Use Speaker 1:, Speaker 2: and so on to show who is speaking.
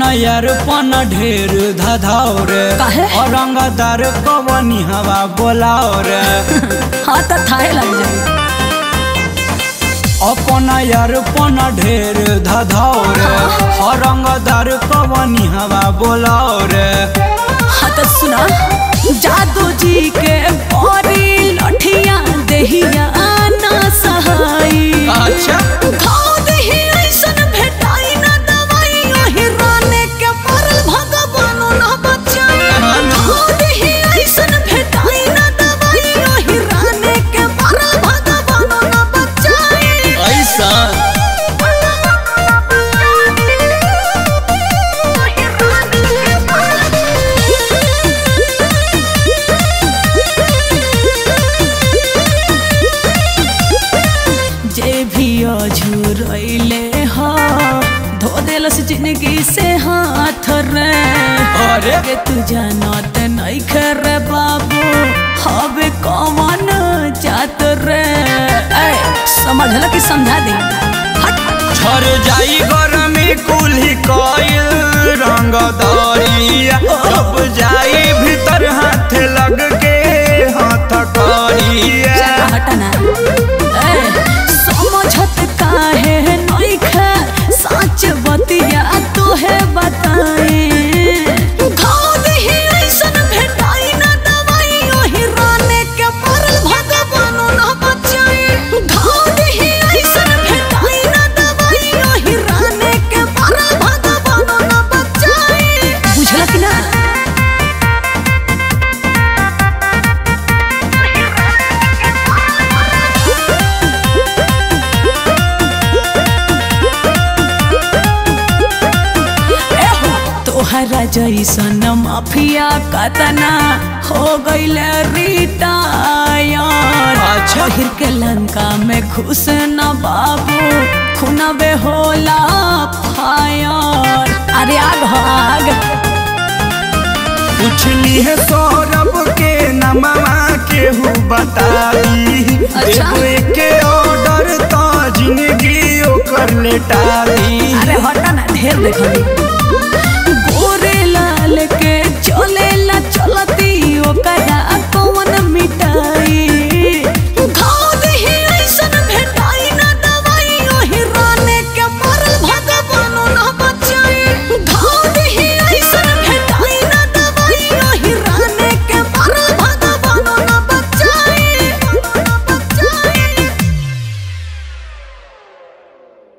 Speaker 1: यार पन ढेर धधाओ रे
Speaker 2: काहे?
Speaker 1: औरंगदार कवनी हवा बोलाओ रे
Speaker 2: हाँ तो थाहे लग जाए
Speaker 1: अपन यार पन ढेर धधाओ रे औरंगदार कवनी हवा बोलाओ रे
Speaker 2: हाँ तो सुना जादू जी के बड़ी लठिया देहिया ना सहाई
Speaker 1: अच्छा
Speaker 2: घाव देहि ऐसन भेटाई ना दवाई ओहि राने के मरल भगवानो ना बचाई घाव देहि ऐसन भेटाई ना दवाई ओहि राने के मरल भगवानो ना बचाई
Speaker 1: ऐसा
Speaker 2: जे भी अझुरैले हा धो देलस जिंदगी से हाथ रे
Speaker 1: अरे
Speaker 2: के तू जानत नहीं रे बाबू हवे कौन जात रे ऐ समझल कि समझा दे हट
Speaker 1: छर जाई गरमी कुल्ही कइल रंगदारिया जब जाई भीतर हाथ लग के हाथ करिया
Speaker 2: चल हटना ऐ समझत काहे नहीं खे सच बतिया तोहे बताए घाव देहि ऐसन भेटाई ना दवाई ओहि राने के मरल भगवानो ना बचाई घाव देहि ऐसन भेटाई ना दवाई ओहि राने के मरल भगवानो ना बचाई बुझला कि ना एहो, तोहरा जैसन माफिया कतना हो गईल रिटायर
Speaker 1: अच्छा।
Speaker 2: पहिर के लंका में घुस न बाबू खुनबे होला फायर अरे आग हो आग
Speaker 1: पूछली है सौरभ के नमवा केहू बताई
Speaker 2: अच्छा।
Speaker 1: एगो के ऑर्डर तो जिंदगी ओकर लेटाली
Speaker 2: अरे हटा ना ढेर देखली गोरे लाल के चले ला चलती ओकरा